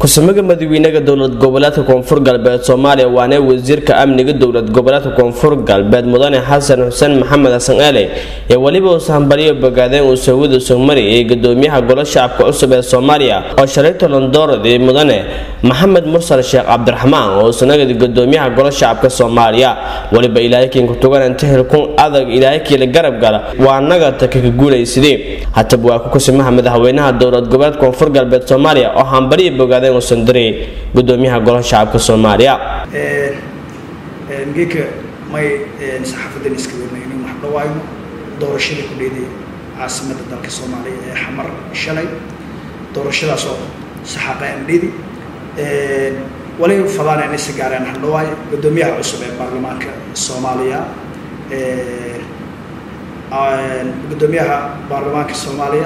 ku-samaga madaxweynaha dowlad goboleedka koonfur galbeed soomaaliya waana wasiirka amniga dowlad goboleedka koonfur galbeed mudane xasan xuseen maxamed xasan eele ee weliba uusa hambaliyo bogaadeen uu sawida sugmari ee gudoomiyaha golo shacabka cusub ee soomaaliya oo shalay tolondoorad ee mudane maxamed mursal sheekh cabdiraxmaan oo sanagadi gudoomiyaha golo shacabka soomaaliya weliba ilaahay kiinkutugan inta hilkun adag ilaahay kiila garab gala waa naga taka ka guulaysadee hataba waa ku kusimaha madaxweynaha dowlad goboleed koonfur galbeed soomaaliya oo hambaliyo bogaadeen uusan diray gudoomiyaha golaha shacabka soomaaliya geeka may saxaafadan iska wernayn in wax dhawaayo doorashadii ku dheeday caasimadda dalka soomaaliya ee xamar shalay doorashadaas oo saxaaqa andhidi wali fadaan inay si gaareen wax dhawaayo gudoomiyaha cusub ee baarlamaanka soomaaliya gudoomiyaha baarlamaanka soomaaliya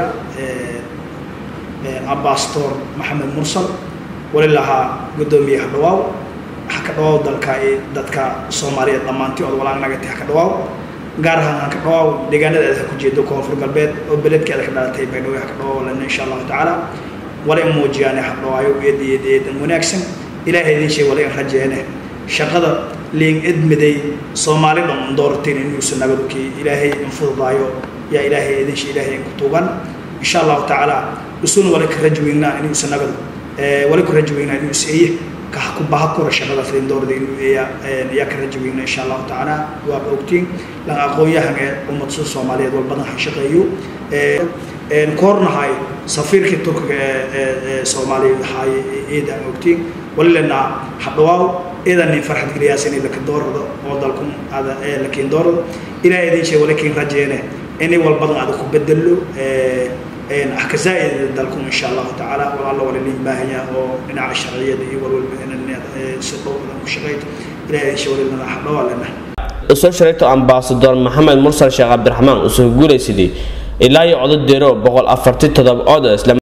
abastor maxamed mursal wali lahaa gudoomiye hadhawaaw ha ka dhawaaw dalka dadka soomaaliyeed dhammaantii ood walaal nagati ha ka dhawaaw gaar ahaan ha ka dhawaaw deegaanada aad ha ku jeedo koonfur galbeed oo beledkeeda ka dhalatay baydhabo ha ka dhawaaw lena insha allahu tacaala wala in muujiyaane ha dhawaayo eed eed eedan wanaagsan ilaahay idin sheeg wala in rajeene shaqada liin edmiday soomaali dhan doorateen inuusan nabadkii ilaahay in fududaayo yaa ilaahay idin shee ilaahay in ku tuugan insha allahu tacaala usun wala ka rajweynaa inuusan nabad wali ku rajaweynaa inuu is-eeye ku baha kura shaqadaas lindoorada inuu eeya ayaa ka rajaweynaa insha allahu tacaala waa ogtiin lan aqoon-yahan ee ummadsa soomaaliyeed wal badan ha shaqeeyo koornahay safiirkii turkiga ee soomaaliya haaye eeda aan ogtiin wali lenaa hadhawaaw eedan nin farxad geliyaas inay laka doorado oo dalkun ada lakiin doorado ilaahay idin shee wali kiin rajeene inay wal badan ada ku bedelo axkazaaid dalkum insha allahu tacaala walaalla wala liin baahanya oo dhinaca sharciyada iyo walwalba si dhow badan ku shaqeyto ilahay insha walilana hadhawaa lena usoo shareegto ambaasador maxamed mursal sheekh cabdiraxmaan usoo guulaysaday ilaa iyo codo deero boqol afarti todoba ood